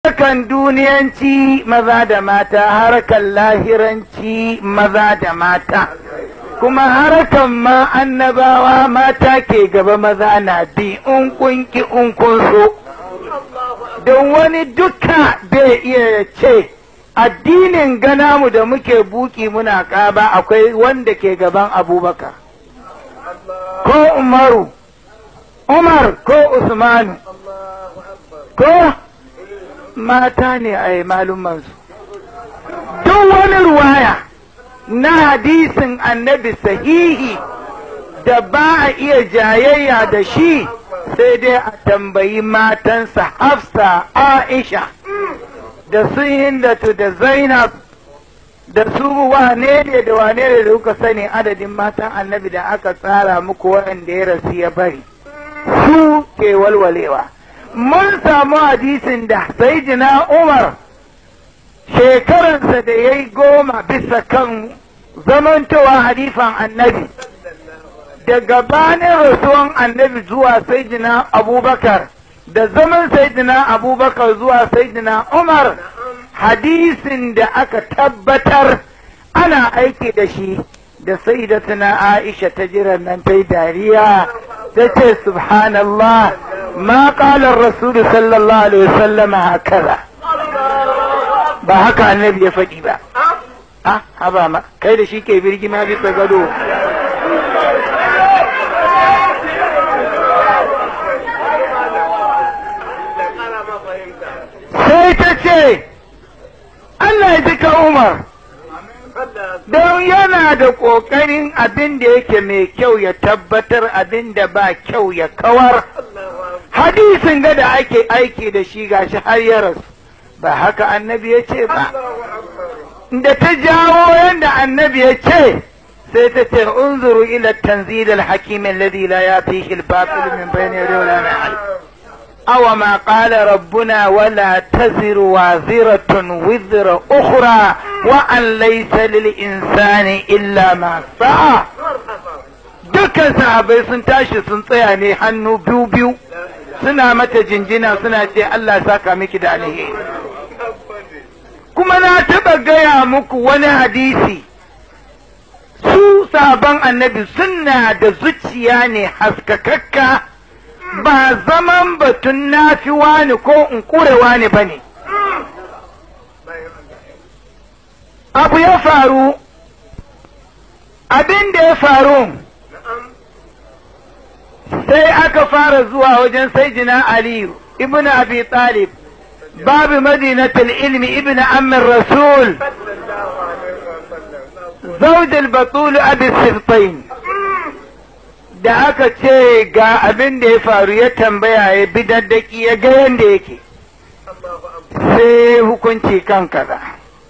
harkan duniyanci maza da mata harkan lahiranci maza da mata kuma harkan ma annabawa mata ke gaba maza na bi in kunki in kun so don wani duka bai iya ce addinin gana mu da muke buki muna ƙaba akwai wanda ke gaban abubakar ko umaru umar ko usmanu ko mata ne a yi malumansu duk wani ruwaya na hadisin annabi sahihi da ba a iya jayayya da shi sai dai a tambayi matansa hafsa aisha da su hindatu da zainab da su wane ne da wane ne da kuka sani adadin matan annabi da aka tsara muku waɗanda ya rasu ya bari su ke walwalewa mun samu hadisin da sayyidina umar shekaransa da ya yi goma bisa kan zamantowa halifan annabi da gabanin rasuwan annabi zuwa sayyidina abubakar da zaman sayyidina abubakar zuwa sayyidina umar hadisin da aka tabbatar ana aiki da shi da sayyidatuna aisha ta jiran nan ta yi dariya ta ce subhanallah ma qala rasul sallallahu alaihi wasallam hakaza ba haka annabi ya faɗi ba a haba ma kai da shi ke birgima bisa gado sai ta ce Allah ya jika Umar don yana da ƙoƙarin abin da yake mai kyau ya tabbatar abin da ba kyau ya kawar hadisin ga da ake aiki da shi gashi har ya rasu ba haka annabi ya ce ba da ta jawo yadda annabi ya ce sai ta ce unzuru ila tanzil al-hakim alladhi la yatihi al-batil min bayni yadihi wa la min khalfihi أو ما قال ربنا ولا تزر وازرة وزر أخرى وأن ليس للإنسان إلا ما سعى dukkan sahabai sun tashi sun tsaya ne hannu biyu biyu suna mata jinjina suna ce Allah saka miki da alheri kuma na taɓa gaya muku wani hadisi su sabon annabi suna da zuciya ne haskakakka ba zaman batun nafi wani ko in kure wani ba ne. Abu ya faru, abin da ya faru, sai aka fara zuwa wajen saidina Aliyu, ibn Abi Talib, babu madinatul ilmi ibn Amir Rasul, zaujal batul Abi Sirtain. da aka ce ga abin da ya faru ya tambaya ya bi daddaki ya ga yadda yake sai hukunci kan kaza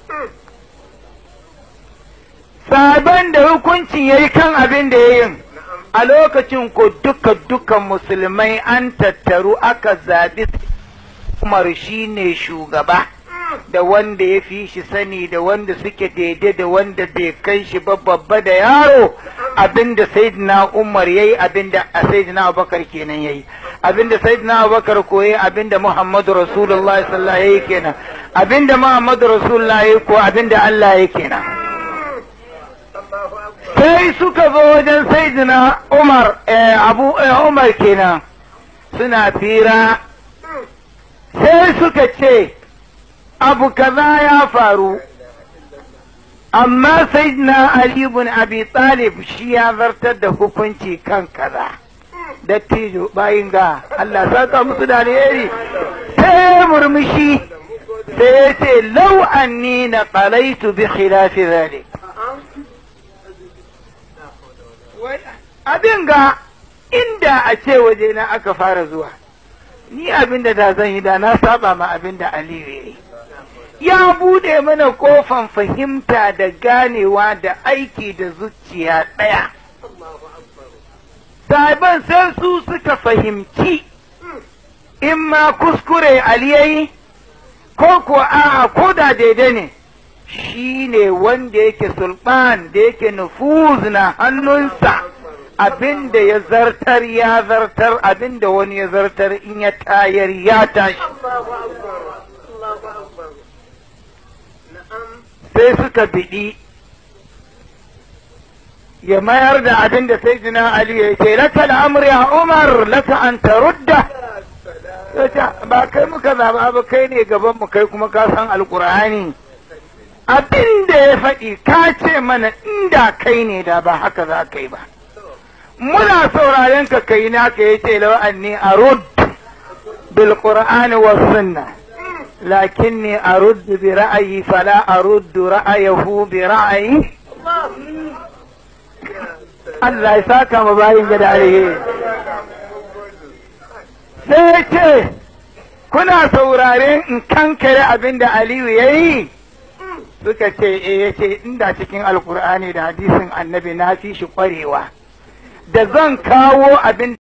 sabon da hukuncin ya yi kan abin da ya yin a lokacin ko duka dukan musulmai an tattaru aka zaɓi umar shi ne shugaba da wanda ya fi shi sani da wanda suke daidai da wanda bai kai shi ba babba da yaro abinda sayyidina Umar yayi abinda sayyidina Abubakar kenan yayi abinda sayyidina Abubakar ko yayi abinda Muhammadu Rasulullahi sallallahu alaihi kenan abinda Muhammadu Rasulullahi yayi ko abinda Allah yayi kenan sai suka zo wajen sayyidina Umar Abu Umar kenan suna fira sai suka ce abu kaza ya faru amma sayyidina Ali ibn Abi Talib shi ya zartar da hukunci kan kaza dattijo bayin ga Allah saka musu da alheri sai murmushi sai ya ce lau anni na qalaitu bi khilafi zalik abin ga inda a ce waje na aka fara zuwa ni abin da da zan yi da na saba ma abin da Aliyu ya yi ya bude mana kofan fahimta da ganewa da aiki da zuciya ɗaya. Saban sai su suka fahimci in ma kuskure aliyayi ko ko a'a ko da daidai ne shi ne wanda yake sulɓan da yake nufuz na hannunsa abin da ya zartar ya zartar abin da wani ya zartar in ya tayar ya tashi. suka biɗi ya mayar da abin da sai jina Ali ya ce laka al'amri ya Umar laka an tarudda ba kai muka zaba ba kai ne gaban mu kai kuma ka san alkur'ani abin da ya faɗi ka ce mana inda kai ne da ba haka za ka yi ba muna sauraren ka kai naka ya ce lawa anni arud bil qur'ani was sunnah لكني أرد برأيي فلا أرد رأيه برأيي Allah ya saka ma bayin gada alheri. Sai ya ce, Kuna sauraren in kankare abin da Aliyu ya yi? Suka ce, E ya ce, inda cikin Alkur'ani da hadisin annabi na fi shi ƙwarewa, da zan kawo abin